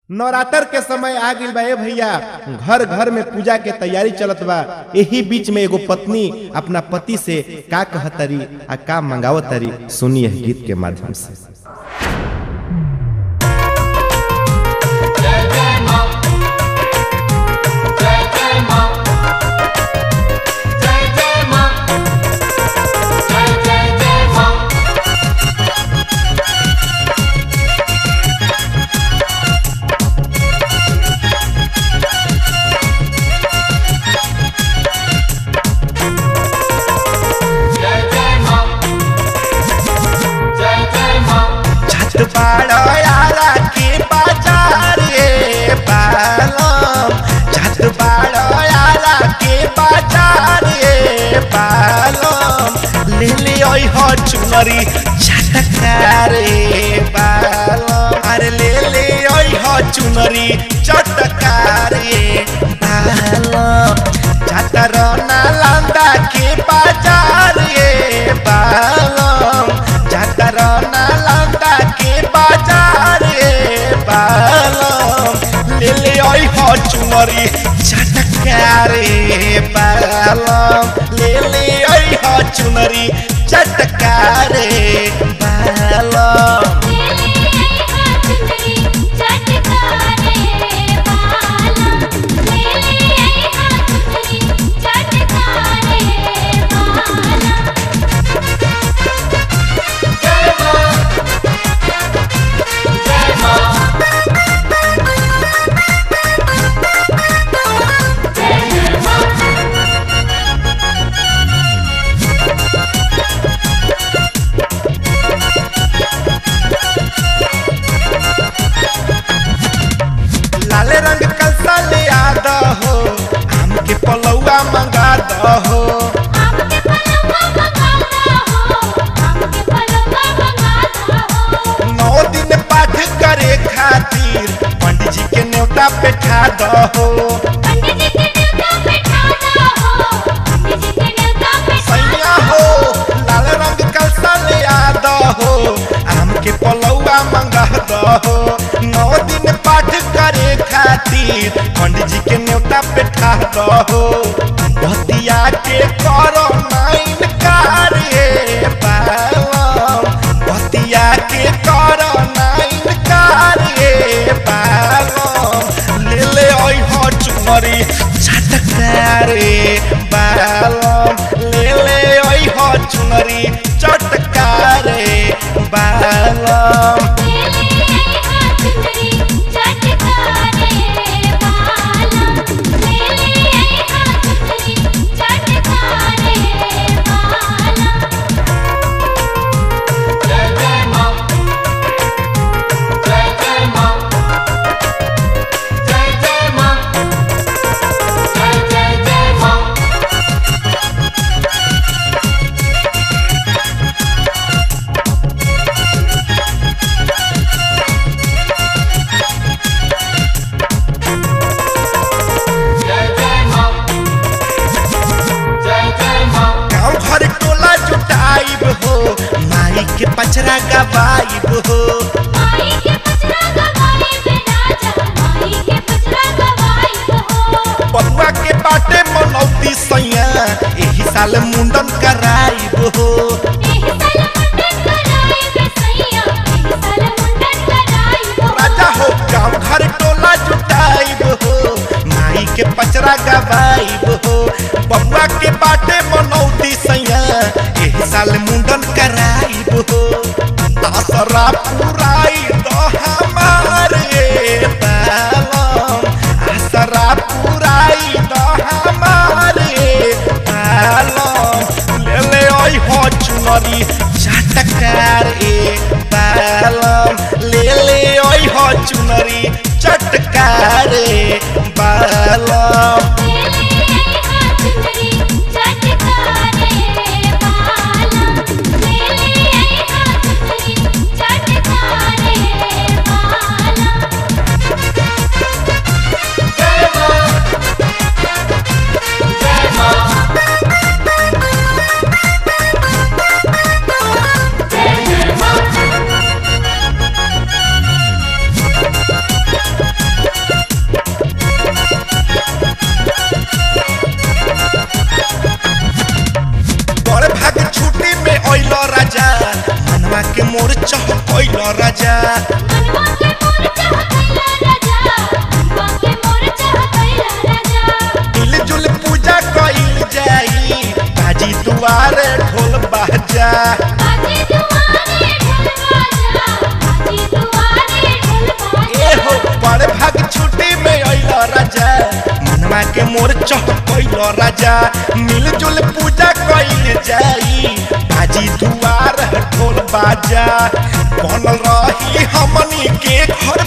नवरात्र के समय आ गइल बा ए भैया घर घर में पूजा के तैयारी चलत बा यही बीच में एगो पत्नी अपना पति से का कहतरी आ का मंगावतरी सुनिए गीत के माध्यम से जय जय मां जय जय मां जय जय मां जय जय जय मां जय जय मां जय जय मां छत बाड़ो यारा के बाजार रे बालम छत बाड़ो यारा के बाजार रे बालम ले ले ओई हो चुनरी चटका रे बालम अरे ले ले ओई हो चुनरी चटका रे बालम छतर नालंदा के बाजार रे बालम छतर नालंदा के बाजार रे बालम ले ले ओई हो चुनरी चटका रे बालम ले ले ओई हो चुनरी चटका रे बालम जय मां जय मां जय जय मां लाल रंग कलसा ले आ दहो आम के पलौआ मंगा दहो नौ दिन पाठ करे खातिर पंडित जी के न्योता बैठा दहो सैया हो लाल रंग कलसा ले आ दहो आम के पलौआ मंगा दहो नौ दिन पाठ करे खातिर पंडित जी के न्योता बैठा दहो बतिया के करो नाइन कार्य पालम बतिया के करो नाइन कार्य पालम ले ले ओइ हो चुनरी चटका रे बालम ले ले ओइ हो चुनरी चटका रे बालम जय जय मां जय जय मां जय जय मां जय जय जय मां जय जय मां जय जय मां गाँव घर टोला जुटाइब हो माई के पचरा गवाइब हो बबुआ के बाटे मनौती सैया एही साल मुंडन कराइब हो राजा हो गाँव घर टोला जुटाइब हो माई के पचरा गवाइब हो बबुआ के बाटे मनौती सैया एही साल मुंडन कराइब हो दसरा पूरा राजा मनवा के मोर चाहतैला राजा मनवा के मोर चाहतैला राजा मिलजुल पूजा कइल जाई बाजी दुआरे ढोल बाजा बाजी दुआरे ढोल बाजा बाजी दुआरे ढोल बाजा ए हो बड़े भाग छुट्टी में अइल राजा मनवा के मोर चहकइल राजा मिलजुल पूजा कइल जाई बाजी दुआर ढोल बाजा बनल रही हमनी के घर